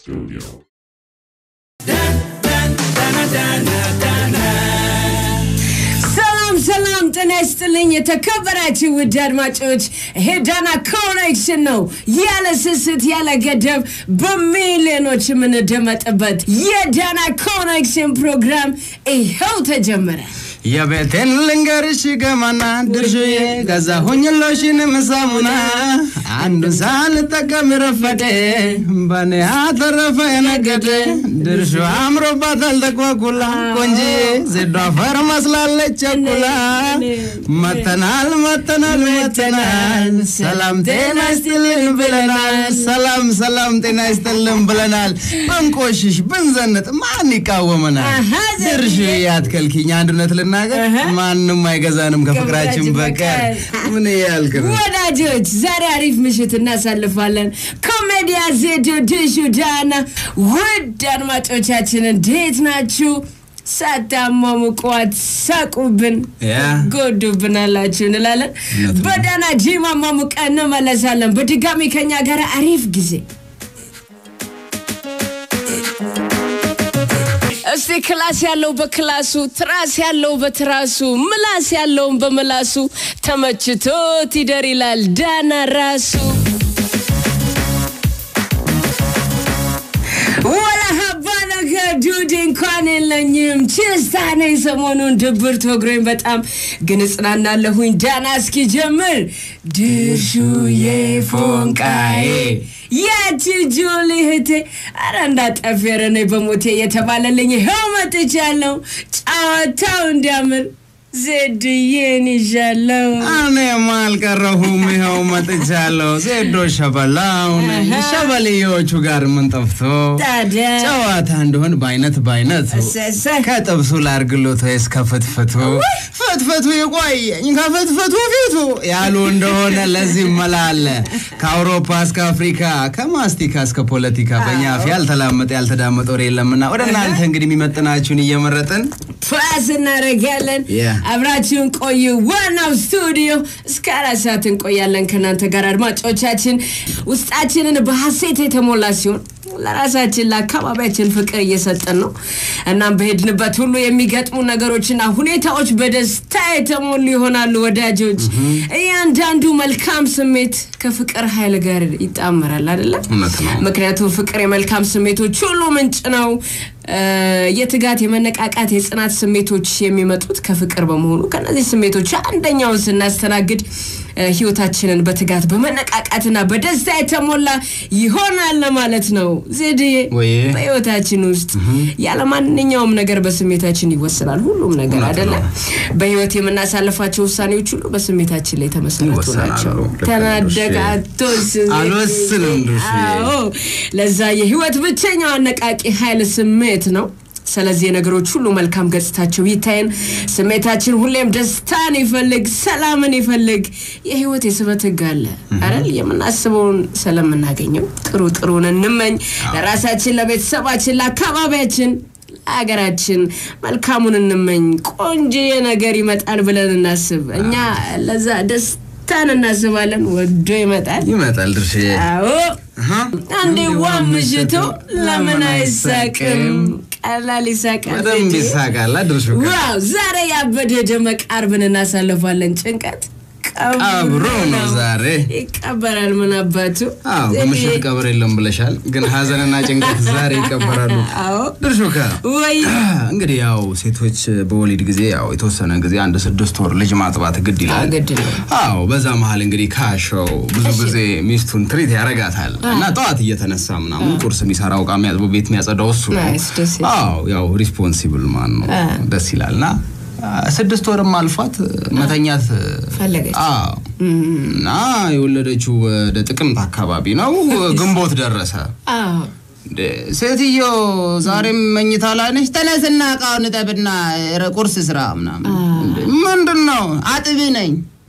Studio. ሰላም ሰላም፣ ጤና ይስጥልኝ የተከበራችሁ ውድ አድማጮች፣ ይሄ ዳና ኮኔክሽን ነው። ያለ ስስት ያለ ገደብ በሚሊዮኖች የምንደመጥበት የዳና ኮኔክሽን ፕሮግራም ይኸው ተጀመረ። የቤቴን ልንገርሽ ገማና ድርሹዬ ገዛሁኝ ሎሽንም ሳሙና አንዱን ሳልጠቀም ረፈደ በኔ አተረፈ የነገደ ድርሹ አምሮባታል ተኳኩላ ቆንጂ ዜዶ አፈር መስላለች ቸኩላ መተናል መተናል መተናል ሰላም ጤና ይስጥልን ብለናል ሰላም ሰላም ጤና ይስጥልን ብለናል ብንቆሽሽ ብንዘንጥ ማን ይቃወመናል አሃ፣ ዘርዬ። ድርሹ ያትከልኪኝ አንድነት ልናገር አሃ። ማንም አይገዛንም ከፍቅራችን ከፍቅራችን በቀር በቀር። ምን ያልክ ነው ወዳጆች ዛሬ አሪፍ ምሽት እናሳልፋለን። ኮሜዲያ ዜዶ ድሹ ዳና። ውድ አድማጮቻችን እንዴት ናችሁ? ሳታሟሙቋት ሳቁብን ያ ጎዱብን አላችሁ እንላለን። እውነት ነው። በዳና ጂማ ማሙቀ እንመለሳለን። በድጋሚ ከኛ ጋር አሪፍ ጊዜ እስቲ ክላስ ያለው በክላሱ ትራስ ያለው በትራሱ ምላስ ያለውን በምላሱ ተመችቶት ይደር ይላል ዳና ራሱ። ወላ ሀባ ነገር ዱድ እንኳን የለኝም ችስታ ነኝ ሰሞኑን ድብርት ወግሮኝ በጣም ግን እጽናናለሁኝ ዳና እስኪጀምር ድርሹዬ ፎንቃዬ ያቺ ጁሊ እህቴ አረ እንዳጠፌረ ነኝ በሞቴ የተባለልኝ ይኸው መጥቻለሁ ጨዋታው እንዲያምር ዜድዬን ይዣለሁ እኔም አልቀረሁም ይኸው መጥቻለሁ ዜዶ ሸበላው ነኝ አሃ። ሸበልዮቹ ጋር ምን ጠፍቶ ታዲያ ጨዋታ እንደሆን በአይነት በአይነቱ እሰሰ ከጥብሱ ላርግሎት ወይስ ከፍትፍቱ ፍትፍቱ ይቆየኝ ከፍትፍቱ ፊቱ ያሉ እንደሆነ ለዚህ መላ አለ ከአውሮፓ እስከ አፍሪካ ከማስቲካ እስከ ፖለቲካ በእኛ አፍ ያልተላመጠ ያልተዳመጠ ወሬ የለምና ወደ እናንተ እንግዲህ የሚመጥናችሁን እየመረጥን ፓስ እናደርጋለን። Yeah. አብራችሁን ቆዩ። ዋናው ስቱዲዮ እስከ አራት ሰዓት እንቆያለን ከእናንተ ጋር አድማጮቻችን። ውስጣችንን በሀሴት የተሞላ ሲሆን ለራሳችን ለአካባቢያችን ፍቅር እየሰጠን ነው። እናም በሄድንበት ሁሉ የሚገጥሙ ነገሮችና ሁኔታዎች በደስታ የተሞሉ ይሆናሉ። ወዳጆች፣ እያንዳንዱ መልካም ስሜት ከፍቅር ኃይል ጋር ይጣመራል አይደለም? እውነት ነው። ምክንያቱም ፍቅር የመልካም ስሜቶች ሁሉ ምንጭ ነው። እ፣ የትጋት የመነቃቃት የጽናት ስሜቶች የሚመጡት ከፍቅር በመሆኑ ከነዚህ ስሜቶች አንደኛውን ስናስተናግድ እ፣ ህይወታችንን በትጋት በመነቃቃትና በደስታ የተሞላ ይሆናል ማለት ነው። ዜድዬ ወይ በህይወታችን ውስጥ ያለ ማንኛውም ነገር በስሜታችን ይወሰናል ሁሉም ነገር እውነት አይደለም። ነው። በህይወት የምናሳልፋቸው ውሳኔዎች ሁሉ በስሜታችን ላይ የተመሰረቱ ይወሰናሉ። ናቸው። ልክ ነው ተናደጋ ዱሼ። አትወስን አልወስንም ዱሼ። አዎ ለዛ የህይወት ብቸኛው አነቃቂ ኃይል ስሜት ነው። ስለዚህ የነገሮች ሁሉ መልካም ገጽታቸው ይታየን። ስሜታችን ሁሌም ደስታን ይፈልግ፣ ሰላምን ይፈልግ። የህይወት የስበት ህግ አለ አይደል? የምናስበውን ስለምናገኘው ጥሩ ጥሩን እንመኝ። ለራሳችን፣ ለቤተሰባችን፣ ለአካባቢያችን፣ ለሀገራችን መልካሙን እንመኝ። ቆንጆ ነገር ይመጣል ብለን እናስብ። እኛ ለዛ ደስታን እናስባለን። ወዶ ይመጣል። ይመጣል ድርሽዬ አዎ አሃ። አንዴ ዋ ምሽቶ ለምን አይሳቅም? ቀላል ይሳቃል። በደንብ ዜድዬ። ይሳቃል ድርሹ ጋር ዋው ዛሬ ያበደ ደመቅ አርብን እናሳልፋለን። ጭንቀት ቀብሮ ነው ዛሬ ይቀበራል። ምን አባቱ አዎ ዜድዬ። በምሽት ቀብር የለም ብለሻል ግን ሀዘንና ጭንቀት ዛሬ ይቀበራሉ አዎ ድርሹካ ወይ እንግዲህ ያው ሴቶች በወሊድ ጊዜ ያው የተወሰነ ጊዜ አንድ ስድስት ወር ልጅ ማጥባት ግድ ይላል ግድ ነው። አዎ በዛ መሀል እንግዲህ ካሸው ብዙ ጊዜ ሚስቱን ትሪት ያረጋታል እና ጠዋት እየተነሳ ምናምን ቁርስ የሚሰራው እቃ የሚያጥበው ቤት የሚያጸዳው እሱ ነው ናይስ፣ ደስ ይላል። አዎ ያው ሪስፖንሲብል ማን ነው አ። ደስ ይላል እና አ፣ ስድስት ወርም አልፏት መተኛት ፈለገች። አዎ እና የወለደችው ወደ ጥቅምት አካባቢ ነው ግንቦት ደረሰ አዎ እንዴ፣ ሴትዮ ዛሬም መኝታ ላይ ነች። ተነስና እቃውን እጠብና ረ- ቁርስ ስራ ምናምን። እንዴ፣ ምንድን ነው? አጥቢ ነኝ።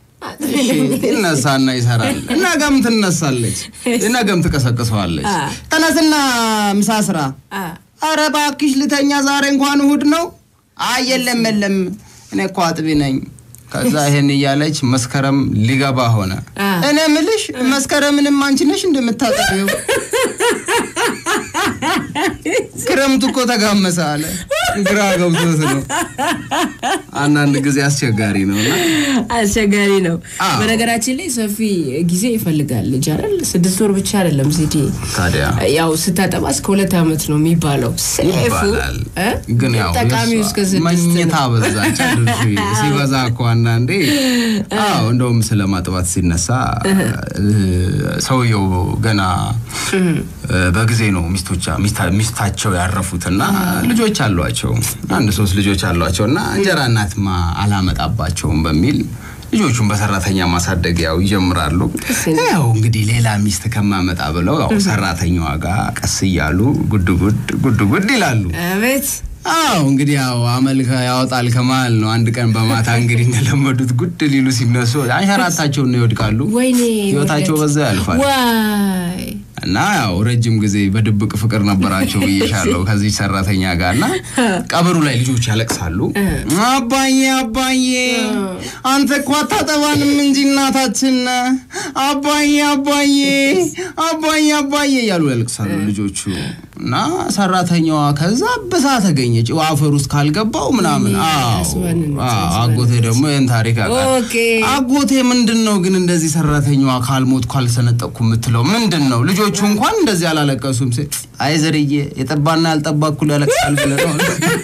እሺ፣ ይነሳና ይሰራል። ነገም ትነሳለች፣ ነገም ትቀሰቅሰዋለች። አ። ተነስና ምሳ ስራ። አ አረ እባክሽ ልተኛ፣ ዛሬ እንኳን እሑድ ነው። አይ የለም የለም፣ እኔ እኮ አጥቢ ነኝ። ከዛ ይሄን እያለች መስከረም ሊገባ ሆነ። አ። እኔ ምልሽ መስከረምንም አንቺ ነሽ እንደምታጠቢው ክረምቱ እኮ ተጋመሰ አለ። ግራ ገብቶት ነው። አንዳንድ ጊዜ አስቸጋሪ ነው እና አስቸጋሪ ነው። አዎ። በነገራችን ላይ ሰፊ ጊዜ ይፈልጋል ልጅ አይደል? ስድስት ወር ብቻ አይደለም ሲዲ ታዲያ ያው ስታጠባ እስከ ሁለት ዓመት ነው የሚባለው። ሴፉ ይባላል እ? ግን ያው ጠቃሚው የእሷ እስከ ስድስት መኝታ ነው። በዛች አድርሽ ሲበዛ እኮ አንዳንዴ አዎ እንደውም ስለ ማጥባት ሲነሳ እ፣ ሰውየው ገና እ፣ በጊዜ ነው ሚስቶቻ ሚስታ- ሚስታቸው ያረፉትና ልጆች አሏቸው አንድ ሶስት ልጆች አሏቸው እና እንጀራ እናትማ አላመጣባቸውም በሚል ልጆቹን በሰራተኛ ማሳደግ ያው ይጀምራሉ። ያው እንግዲህ ሌላ ሚስት ከማመጣ ብለው ያው ሰራተኛዋ ጋር ቀስ እያሉ ጉድ ጉድ ጉድ ጉድ ይላሉ። አቤት አዎ እንግዲህ ያው አመል ከ- ያወጣል ከመሀል ነው። አንድ ቀን በማታ እንግዲህ እንደለመዱት ጉድ ሊሉ ሲነሱ አንሸራታቸውን ነው ይወድቃሉ። ወይኔ ህይወታቸው ውርደት። በዛ ያልፋል። ዋይ እና ያው ረጅም ጊዜ በድብቅ ፍቅር ነበራቸው ብዬሻለሁ ከዚህ ሰራተኛ ጋር እና ቀብሩ ላይ ልጆች ያለቅሳሉ። አባዬ አባዬ አንተ እኮ አታጠባንም እንጂ እናታችን ነህ። አባዬ አባዬ አባዬ አባዬ እያሉ ያለቅሳሉ ልጆቹ እና ሰራተኛዋ ከዛ ብሳ ተገኘች አፈር ውስጥ ካልገባው ምናምን። አዎ አስባንን አዎ፣ አጎቴ ደግሞ ይህን ታሪክ ያውቃል። ኦኬ አጎቴ ምንድን ነው ግን እንደዚህ ሰራተኛዋ ካልሞት ካልሰነጠቅኩ የምትለው ምንድን ነው? ልጆቹ እንኳን እንደዚህ አላለቀሱም። ሴ አይ ዘርዬ የጠባና ያልጠባ እኩል ያለቅሳል ብለህ ነው።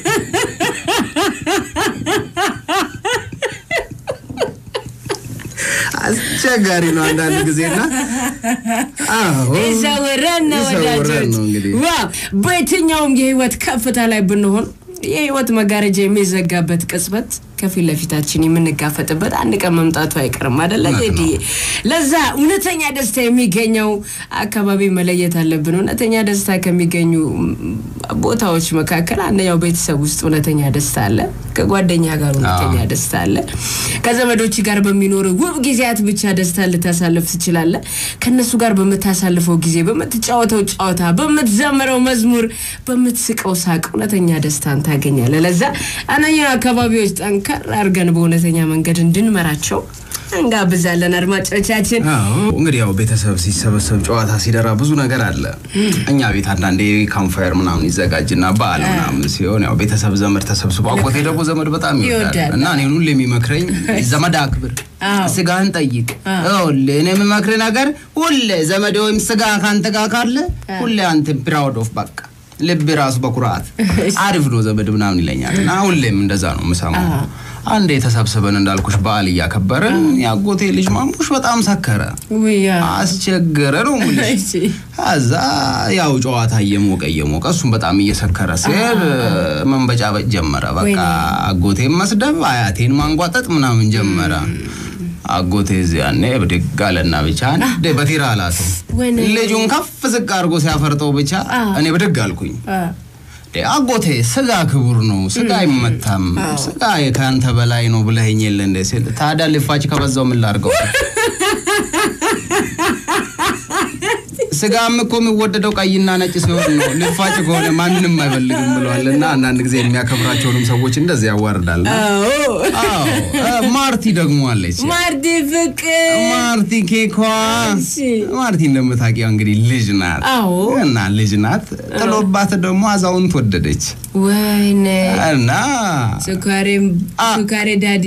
አስቸጋሪ ነው አንዳንድ ጊዜና አዎ ይዘውረን ነው ይዘውረን ወዳጆች። ነው እንግዲህ። ዋው በየትኛውም የህይወት ከፍታ ላይ ብንሆን የህይወት መጋረጃ የሚዘጋበት ቅጽበት ከፊት ለፊታችን የምንጋፈጥበት አንድ ቀን መምጣቱ አይቀርም አደለ ቴዲዬ? ለዛ እውነተኛ ደስታ የሚገኘው አካባቢ መለየት አለብን። እውነተኛ ደስታ ከሚገኙ ም, ቦታዎች መካከል አንደኛው ቤተሰብ ውስጥ እውነተኛ ደስታ አለ። ከጓደኛ ጋር እውነተኛ ደስታ አለ። ከዘመዶች ጋር በሚኖሩ ውብ ጊዜያት ብቻ ደስታ ልታሳልፍ ትችላለህ። ከእነሱ ጋር በምታሳልፈው ጊዜ፣ በምትጫወተው ጨዋታ፣ በምትዘምረው መዝሙር፣ በምትስቀው ሳቅ እውነተኛ ደስታን ታገኛለህ። ለዛ እነኛ አካባቢዎች ጠንከር አድርገን በእውነተኛ መንገድ እንድንመራቸው እንጋብዛለን። አድማጮቻችን አዎ እንግዲህ ያው ቤተሰብ ሲሰበሰብ ጨዋታ ሲደራ ብዙ ነገር አለ። እኛ ቤት አንዳንዴ ካምፋየር ምናምን ይዘጋጅና በዓል ምናምን ሲሆን ያው ቤተሰብ ዘመድ ተሰብስቦ አጎቴ ደግሞ ዘመድ በጣም ይወዳል ይወዳል። እና እኔን ሁሌ የሚመክረኝ ዘመድ አክብር፣ አዎ። ስጋህን ጠይቅ። ይኸውልህ እኔ የምመክርህ ነገር ሁሌ ዘመድ ወይም ስጋ ከአንተ ጋር ካለ ሁሌ አንተ ፕራውድ ኦፍ በቃ ልብ ራሱ በኩራት አሪፍ ነው ዘመድ ምናምን ይለኛል እና ሁሌም እንደዛ ነው የምሰማው። አንዴ ተሰብስበን እንዳልኩሽ በዓል እያከበርን የአጎቴ ልጅ ማሙሽ በጣም ሰከረ፣ ውያ አስቸገረ ነው የምልሽ። እሺ። ከዛ ያው ጨዋታ እየሞቀ እየሞቀ እሱም በጣም እየሰከረ ሲሄድ መንበጫበጭ ጀመረ። በቃ ወይኔ። አጎቴን መስደብ፣ አያቴን ማንጓጠጥ ምናምን ጀመረ። አጎቴ እዚህ ያኔ ብድግ አለና ብቻ አንዴ በቲራ አላተው ወይኔ። ልጁን ከፍ ዝቅ አድርጎ ሲያፈርጠው ብቻ እኔ ብድግ አልኩኝ። አ፣ እንዴ አጎቴ ስጋ ክቡር ነው፣ ስጋ አይመታም፣ ስጋ ከአንተ በላይ ነው ብለኸኝ የለ እንደ ሲል ታዲያ ልፋጭ ከበዛው ምን ላድርገው? ስጋም እኮ የሚወደደው ቀይና ነጭ ሲሆን ነው፣ ልፋጭ ከሆነ ማንንም አይፈልግም ብለዋል። እና አንዳንድ ጊዜ የሚያከብራቸውንም ሰዎች እንደዚህ ያዋርዳል። አዎ አዎ እ፣ ማርቲ ደግሞ አለች። ማርዲ ፍቅር ማርቲ ኬኳ እሺ። ማርቲ እንደምታውቂው እንግዲህ ልጅ ናት አዎ እና ልጅ ናት ጥሎባት ደግሞ አዛውንት ወደደች ወይኔ እና ስኳሬም ስኳሬ ዳዲ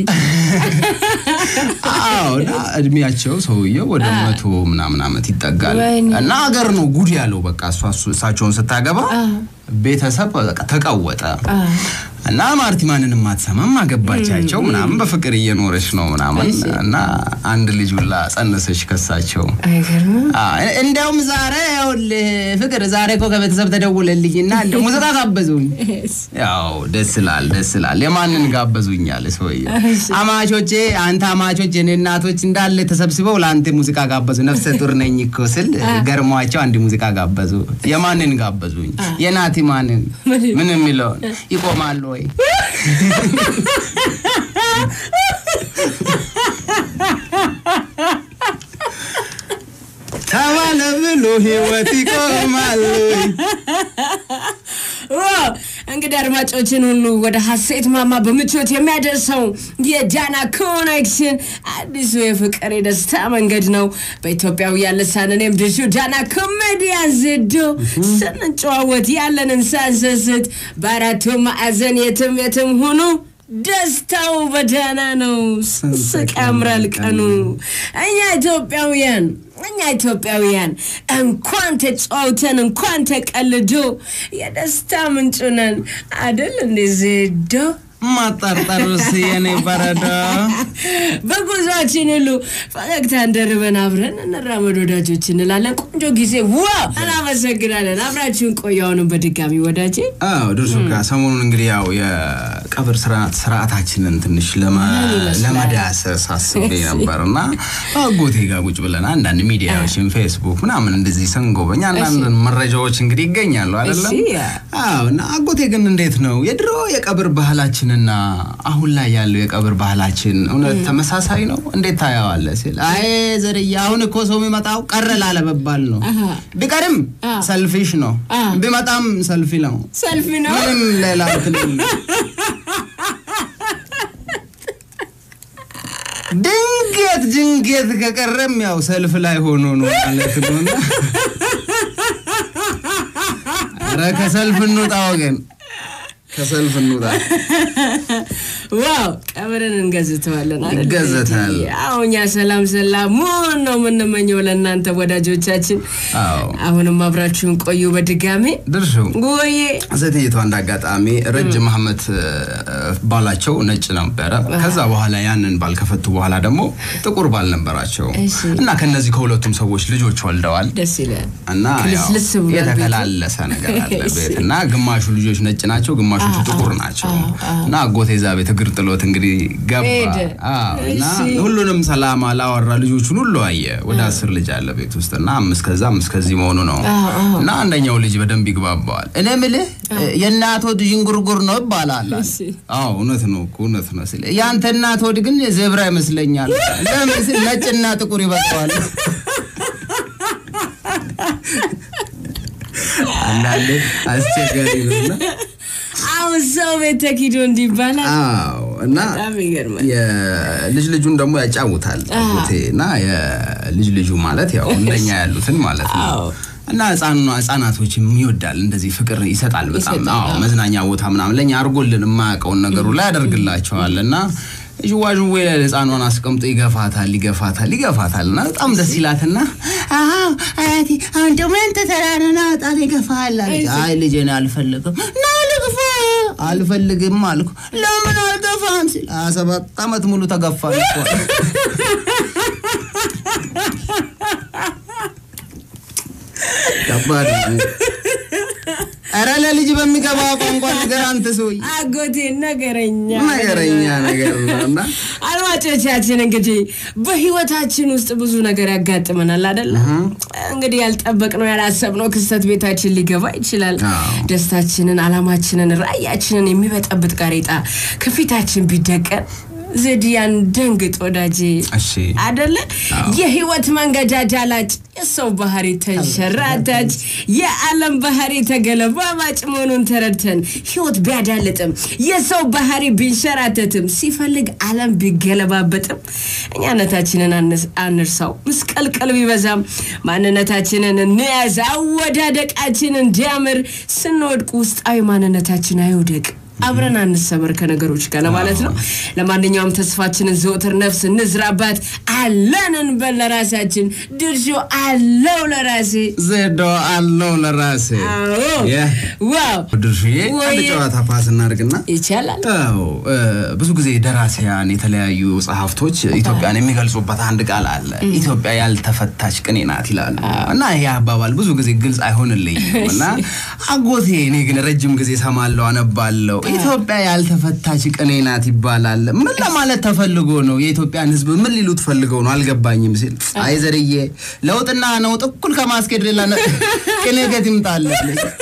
አዎ እና እድሜያቸው ሰውየው ወደ መቶ ምናምን ዓመት ይጠጋል ወይኔ። እና ሀገር ነው ጉድ ያለው በቃ እሷ እሱ- እሳቸውን ስታገባ ቤተሰብ በቃ ተቀወጠ እና ማርቲ ማንንም አትሰማም አገባቻቸው ምናምን በፍቅር እየኖረች ነው ምናምን እና አንድ ልጅ ሁላ ጸነሰች ከሳቸው አይገርምም አዎ፣ እንዲያውም ዛሬ ይኸውልህ ፍቅር ዛሬ እኮ ከቤተሰብ ተደውለልኝና እንደው ሙዚቃ ጋበዙኝ ያው ደስ ይላል ደስ ይላል የማንን ጋበዙኝ አለ ሰውዬው አማቾቼ አንተ አማቾች የኔ እናቶች እንዳለ ተሰብስበው ለአንተ ሙዚቃ ጋበዙ ነፍሰ ጡር ነኝ እኮ ስል ገርሟቸው አንድ ሙዚቃ ጋበዙ የማንን ጋበዙኝ የናቲ ማንን ምን የሚለውን ይቆማሉ ወይ ተባለ ብሎ ህይወት ይቆማል ወይ ዋው! እንግዲህ አድማጮችን ሁሉ ወደ ሀሴት ማማ በምቾት የሚያደርሰው የዳና ኮኔክሽን አዲሱ የፍቅር የደስታ መንገድ ነው። በኢትዮጵያውያን ልሳን እኔም ድርሹ ዳና ኮሜዲያን ዘዶ ስንጨዋወት ያለንን ሳንሰስት በአራቱ ማዕዘን የትም የትም ሁኑ ደስታው በዳና ነው። ስቅ ያምራል ቀኑ። እኛ ኢትዮጵያውያን እኛ ኢትዮጵያውያን እንኳን ተጫውተን እንኳን ተቀልዶ የደስታ ምንጭ ነን አደል እንዴ ዜዶ? ማጠርጠርስ የኔ በረዶ በጉዟችን ሁሉ ፈገግታ እንደርበን አብረን እንራመድ ወዳጆች እንላለን። ቆንጆ ጊዜ ዋ እናመሰግናለን። አብራችሁን ቆዩ። አሁንም በድጋሚ ወዳጄ አዎ ድርሱ ጋር ሰሞኑን እንግዲህ ያው የቀብር ስርዓት ስርዓታችንን ትንሽ ለማ- ለመዳሰስ አስቤ ነበር እና አጎቴ ጋር ቁጭ ብለን አንዳንድ ሚዲያዎችን ፌስቡክ ምናምን እንደዚህ ስንጎበኝ አንዳንድ መረጃዎች እንግዲህ ይገኛሉ አይደለም? እሺ። አዎ እና አጎቴ ግን እንዴት ነው የድሮ የቀብር ባህላችንና አሁን ላይ ያለው የቀብር ባህላችን እውነት ተመሳሳይ ነው? እንዴት ታየዋለህ ሲል አይ ዘርዬ አሁን እኮ ሰው የሚመጣው ቀረ ላለመባል ነው። ቢቀርም ሰልፊሽ ነው፣ ቢመጣም ሰልፊ ነው። ሰልፊ ነው። ምንም ሌላ እንትን የለም። ድንገት ድንገት ከቀረም ያው ሰልፍ ላይ ሆኖ ነው ማለት ነው። እና ኧረ ከሰልፍ እንውጣ ወገን፣ ከሰልፍ እንውጣ። ዋው ቀብርን እንገዝተዋለን አይደል? ይገዘታል። አዎ እኛ ሰላም ሰላም መሆን ነው የምንመኘው ለእናንተ ወዳጆቻችን። አዎ አሁንም አብራችሁን ቆዩ። በድጋሜ ድርሹ ወዬ ሴትየቷ እንደ አጋጣሚ ረጅም አመት ባላቸው ነጭ ነበረ። ከዛ በኋላ ያንን ባል ከፈቱ በኋላ ደግሞ ጥቁር ባል ነበራቸው እሺ። እና ከነዚህ ከሁለቱም ሰዎች ልጆች ወልደዋል። ደስ ይላል። እና ያው ክልስልስ ብሏል ቤቱ። የተከላለሰ ነገር አለ ቤት እና ግማሹ ልጆች ነጭ ናቸው፣ ግማሾቹ ጥቁር ናቸው። እና አጎቴ እዛ ቤት እግር ጥሎት እንግዲህ ገባ። ሄደ። አዎ፣ እና እሺ። ሁሉንም ሰላም አላወራ፣ ልጆቹን ሁሉ አየ። ወደ አስር ልጅ አለ ቤት ውስጥ እና አምስት ከዛ አምስት ከዚህ መሆኑ ነው። እና አንደኛው ልጅ በደንብ ይግባባዋል። እኔ ምልህ የእናት ሆድ ዥንጉርጉር ነው ይባላል። አለ። እሺ። አዎ እውነት ነው እኮ እውነት ነው ሲል ያንተ እናት ሆድ ግን ዘብራ ይመስለኛል። ለምን ሲል ነጭና ጥቁር ይበቃዋል። አንዳንዴ አስቸጋሪ ነውና አሁን ሰው ቤት ተኪዶ እንዲባላል አዎ እና በጣም ይገርማል። የልጅ ልጁን ደግሞ ያጫውታል አጎቴ እና የልጅ ልጁ ማለት ያው እንደኛ ያሉትን ማለት ነው አዎ። እና ህጻኑ ህጻናቶችም ይወዳል እንደዚህ ፍቅር ይሰጣል በጣም ይሰጣል፣ አዎ መዝናኛ ቦታ ምናምን ለእኛ አድርጎልን የማያውቀውን ነገሩ ላይ ያደርግላቸዋል እና ዥዋዥዌ ላይ ህፃኗን አስቀምጦ ይገፋታል ይገፋታል ይገፋታል እና በጣም ደስ ይላትና አዎ አያቴ አሁን ደግሞ ያንተ ተራ ነው ና በጣም ይገፋል አለች አይ ልጄ እኔ አልፈልግም ና ልግፋ አልፈልግም አልኩ ለምን አልገፋም ሲል ሀያ ሰባት ዓመት ሙሉ ተገፋ እኮ አለ። ከባድ ነው። ኧረ ለልጅ በሚገባ ቋንቋ ነገር አንተ ሰውዬ አጎቴ ነገረኛ ነገረኛ ነገር ነው እና አድማጮቻችን እንግዲህ በህይወታችን ውስጥ ብዙ ነገር ያጋጥመናል አደለ? እንግዲህ ያልጠበቅነው ያላሰብነው ክስተት ቤታችን ሊገባ ይችላል። አዎ። ደስታችንን፣ አላማችንን፣ ራዕያችንን የሚበጠብጥ ጋሬጣ ከፊታችን ቢደቀን ዘዲያን ደንግጥ ወዳጄ እሺ አደለ? የህይወት መንገድ አዳላጭ፣ የሰው ባህሪ ተንሸራታች፣ የዓለም ባህሪ ተገለባባጭ መሆኑን ተረድተን ህይወት ቢያዳልጥም የሰው ባህሪ ቢንሸራተትም ሲፈልግ ዓለም ቢገለባበጥም እኛነታችንን አንስ- አንርሳው። ምስቀልቀል ቢበዛም ማንነታችንን እንያዝ። አወዳደቃችን እንዲያምር ስንወድቅ ውስጣዊ ማንነታችን አይውደቅ። አብረን አንሰበር ከነገሮች ጋር ለማለት ነው። ለማንኛውም ተስፋችንን ዘወትር ነፍስ እንዝራባት። አለን እንበል ለራሳችን ድርሾ አለው ለራሴ ዘዶ አለው ለራሴ አዎ የ- ዋው ድርሽዬ አንድ ወይ- ጨዋታ ፓስ እናድርግና ይቻላል። አዎ እ፣ ብዙ ጊዜ ደራሲያን የተለያዩ ጸሐፍቶች ኢትዮጵያን የሚገልጹበት አንድ ቃል አለ። ኢትዮጵያ ያልተፈታች ቅኔ ናት ይላሉ እና ይሄ አባባል ብዙ ጊዜ ግልጽ አይሆንልኝም እና አጎቴ እኔ ግን ረጅም ጊዜ ሰማለሁ፣ አነባለሁ። ኢትዮጵያ ያልተፈታች ቅኔ ናት ይባላል። ምን ለማለት ተፈልጎ ነው? የኢትዮጵያን ሕዝብ ምን ሊሉት ፈልገው ነው? አልገባኝም ሲል አይ ዘርዬ ለውጥና ነውጥ እኩል ከማስኬድ ሌላ ነ- ቅኔ ገት ይምጣለን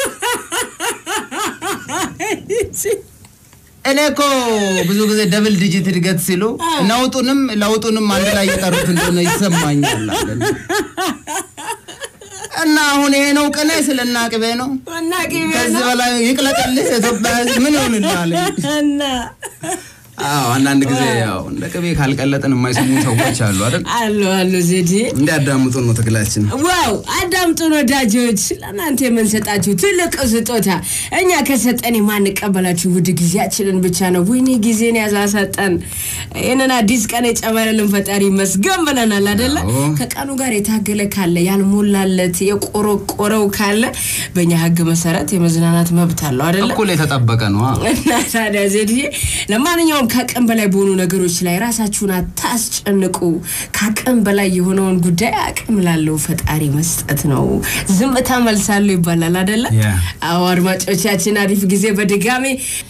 እኔ እኮ ብዙ ጊዜ ደብል ዲጂት እድገት ሲሉ ነውጡንም ለውጡንም አንድ ላይ የጠሩት እንደሆነ ይሰማኛል አለ። እና አሁን ይሄ ነው ቅኔ ስለና ቅቤ ነው። እና ቅቤ ከዚህ ነው በላይ ይቅለቅልህ የኢትዮጵያ ሕዝብ ምን ይሆንልሃል? እና አዎ አንዳንድ ጊዜ ያው እንደ ቅቤ ካልቀለጥን የማይሰሙ ሰዎች አሉ አይደል? አሉ አሉ ዜዲ እንዲያዳምጡ ነው ትግላችን። ዋው አዳምጡን ወዳጆች፣ ለእናንተ የምንሰጣችሁ ትልቅ ስጦታ እኛ ከሰጠን የማንቀበላችሁ ውድ ጊዜያችንን ብቻ ነው። ወይኔ ጊዜን ያሳሰጠን ይህንን አዲስ ቀን የጨመረልን ፈጣሪ ይመስገን ብለናል አደለ? አዎ። ከቀኑ ጋር የታገለ ካለ ያልሞላለት የቆረቆረው ካለ በእኛ ህግ መሰረት የመዝናናት መብት አለው አደለ? እኩል የተጠበቀ ነው። አዎ። እና ታዲያ ዜድዬ ለማንኛውም ከአቅም በላይ በሆኑ ነገሮች ላይ ራሳችሁን አታስጨንቁ። ከአቅም በላይ የሆነውን ጉዳይ አቅም ላለው ፈጣሪ መስጠት ነው። ዝምታ መልሳለሁ ይባላል አደለ? ያ። አዎ አድማጮቻችን፣ አሪፍ ጊዜ በድጋሚ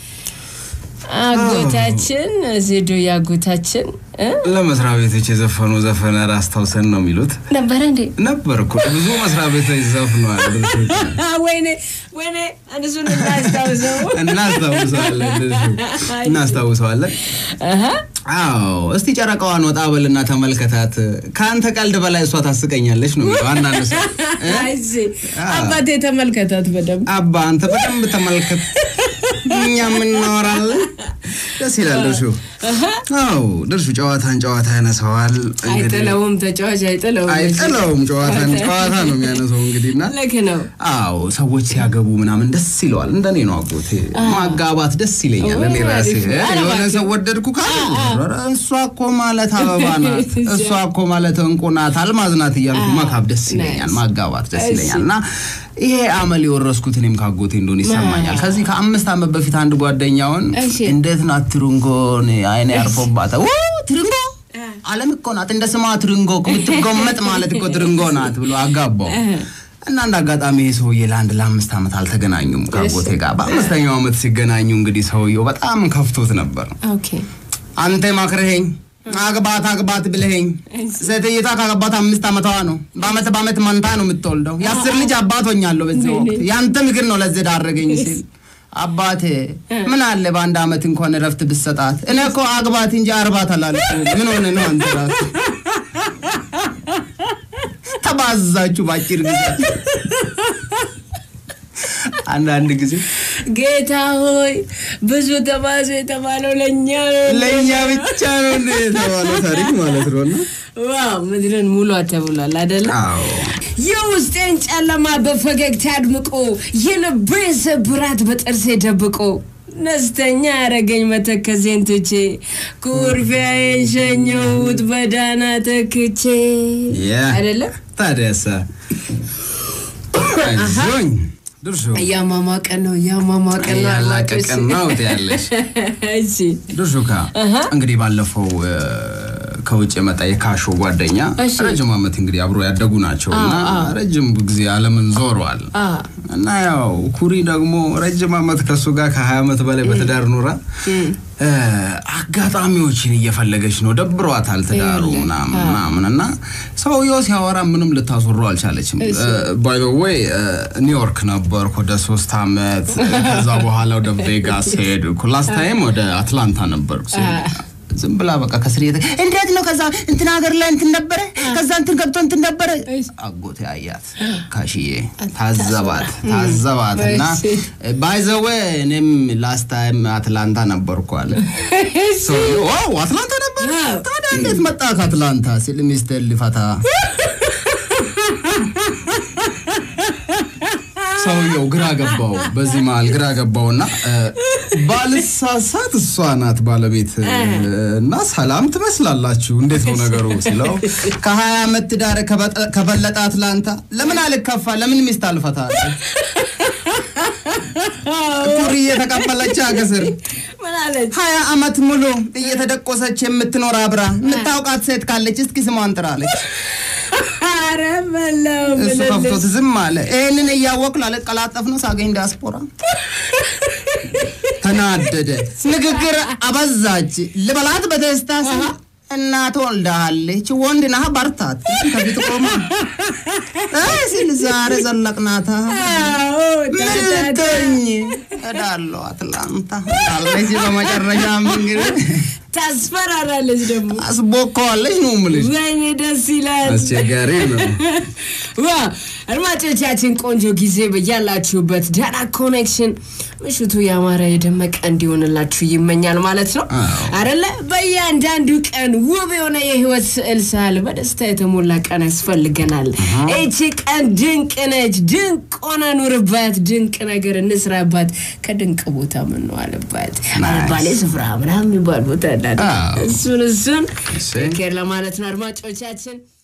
አጎታችን ዜዶ ያጎታችን እ? ለመስሪያ ቤቶች የዘፈኑ ዘፈን ኧረ አስታውሰን ነው የሚሉት ነበረ እንዴ? ነበር እኮ ብዙ መስሪያ ቤቶች ዘፍነዋል። ወይኔ ወይኔ እነሱን እናስታውሰው። እናስታውሰዋለን እንደዚሁ እናስታውሰዋለን። አሀ። አዎ እስቲ ጨረቃዋን ወጣ በልና ተመልከታት። ከአንተ ቀልድ በላይ እሷ ታስቀኛለች ነው የሚለው አንዳንድ ሰው እ? አይዚ አባቴ ተመልከታት በደንብ አባ አንተ በደንብ ተመልከት፣ እኛ የምናወራለን። ደስ ይላል ድርሹ። አዎ ድርሹ ጨዋታን ጨዋታ ያነሰዋል። እንግዲህ አይጥለውም ተጫዋች አይጥለውም። አይጥለውም፣ ጨዋታን ጨዋታ ነው የሚያነሰው እንግዲህ እና ልክ ነው። አዎ ሰዎች ሲያገቡ ምናምን ደስ ይለዋል። እንደኔ ነው አጎቴ ማጋባት ደስ ይለኛል። እኔ ኦ፣ ራሴ አሪፍ ነው። እ፣ የሆነ ሰው ወደድኩ ካለ ኧረ እሷ እኮ ማለት አበባ ናት፣ እሷ እኮ ማለት እንቁ ናት፣ አልማዝ ናት እያልኩ መካብ ደስ ይለኛል፣ ናይስ። ማጋባት ደስ እሺ። ይለኛል። እና ይሄ አመል የወረስኩት እኔም ካጎቴ እንደሆነ ይሰማኛል። ከዚህ ከአምስት ዓመት በፊት አንድ ጓደኛውን እሺ። እንዴት ናት ትርንጎን አይኔ ያርፎባታል ው ትርንጎ አለም እኮ ናት እንደ ስሟ ትርንጎ የምትጎመጥ ማለት እኮ ትርንጎ ናት ብሎ አጋባው። እና እንደ አጋጣሚ ይህ ሰውዬ ለአንድ ለአምስት ዓመት አልተገናኙም ከአጎቴ ጋር። በአምስተኛው ዓመት ሲገናኙ እንግዲህ ሰውየው በጣም ከፍቶት ነበር። ኦኬ አንተ ማክረኸኝ አግባት አግባት ብለኸኝ፣ ሴትይቷ ካገባት አምስት ዓመቷ ነው። በአመት በአመት መንታ ነው የምትወልደው። የአስር ልጅ አባት ሆኛለሁ በዚህ ወቅት። ያንተ ምክር ነው ለዚህ ዳረገኝ ሲል አባቴ ምን አለ በአንድ አመት እንኳን እረፍት ብሰጣት። እኔ እኮ አግባት እንጂ አርባት አላልኩም። ምን ሆነ ነው አንተ ራስህ ተባዛችሁ በአጭር ጊዜ። አንዳንድ ጊዜ ጌታ ሆይ ብዙ ተባዙ የተባለው ለእኛ ነው። ለእኛ ብቻ ነው እንደ የተባለው ታሪክ ማለት ነው እና ዋው ምድርን ሙሉ ተብሏል አደለ? አዎ የውስጤን ጨለማ በፈገግታ አድምቆ የልቤን ስብራት በጥርሴ ደብቆ ነስተኛ ያረገኝ መተከዜን ትቼ ኩርፊያዬን ሸኘሁት በዳና ተክቼ ያ አደለ? ታዲያሳ አይዞኝ ድርሹ እያሟሟቀን ነው እያሟሟቀን ነው ያላቀቀን ነው ያለሽ እሺ ድርሹካ እንግዲህ ባለፈው እ፣ ከውጭ የመጣ የካሾ ጓደኛ እሺ። ረጅም ዓመት እንግዲህ አብሮ ያደጉ ናቸው እና ረጅም ጊዜ ዓለምን ዞረዋል አ እና ያው ኩሪ ደግሞ ረጅም ዓመት ከእሱ ጋር ከሀያ ዓመት በላይ በትዳር ኖራ እ፣ አጋጣሚዎችን እየፈለገች ነው። ደብሯታል ትዳሩ ምናምን ምናምን እና ሰውየው ሲያወራ ምንም ልታስወራው አልቻለችም። ባይ ዘ ዌይ ኒውዮርክ ነበርኩ ወደ ሶስት ዓመት ከዛ በኋላ ወደ ቬጋስ ሄድኩ። ላስት ታይም ወደ አትላንታ ነበርኩ ሲሄድ ዝም ብላ በቃ ከስር እየተ እንዴት ነው ከዛ እንትን ሀገር ላይ እንትን ነበረ ከዛ እንትን ገብቶ እንትን ነበረ አጎቴ አያት ካሽዬ ታዘባት ታዘባት እና ባይዘወ እኔም ላስት ታይም አትላንታ ነበርኩ አለ ሰውዬው፣ ዋው አትላንታ ነበር ታዲያ እንዴት መጣ ከአትላንታ ሲል ሚስትር ሊፈታ ሰውየው ግራ ገባው። በዚህ መሀል ግራ ገባውና ባልሳሳት እሷ ናት ባለቤት እና ሰላም ትመስላላችሁ፣ እንዴት ነው ነገሩ ሲለው ከሀያ ዓመት ትዳር ከበጠ- ከበለጠ አትላንታ ለምን አልከፋ ለምን ሚስት አልፈታ ኩሪ እየተቀበለች አገስር ምን አለች? ሀያ ዓመት ሙሉ እየተደቆሰች የምትኖር አብራ የምታውቃት ሴት ካለች እስኪ ስሟን ጥራለች። ኧረ በለው እሱ ምልልስ። ከፍቶት ዝም አለ። ይህንን እያወቅሁ ላለቀላጠፍ ነው ሳገኝ ዲያስፖራ ተናደደ። ንግግር አበዛች። ልበላት በደስታ ስል እናት ወልዳሃለች፣ ወንድ ነህ በርታት ከፊት ቆማ አይ ሲል ዛሬ ዘለቅናታ አዎ ታታታ። ምንተኝ እሄዳለሁ አትላንታ አለች። በመጨረሻም እንግዲህ ታስፈራራለች ደግሞ አስቦከዋለች ነው የምልሽ። ወይኔ ደስ ይላል። አስቸጋሪ ነው። ዋ አድማጮቻችን ቆንጆ ጊዜ በያላችሁበት ዳና ኮኔክሽን ምሽቱ ያማረ የደመቀ እንዲሆንላችሁ ይመኛል ማለት ነው አዎ። አደለ? በእያንዳንዱ ቀን ውብ የሆነ የህይወት ስዕል ሳል በደስታ የተሞላ ቀን ያስፈልገናል። ይቺ ቀን ድንቅ ነች። ድንቅ ሆነ ኑርባት፣ ድንቅ ነገር እንስራባት፣ ከድንቅ ቦታ ምንዋልባት አልባሌ ስፍራ ምናምን የሚባል ቦታ እንዳለ አዎ። እሱን እሱን እሰይ። ኬር ለማለት ነው አድማጮቻችን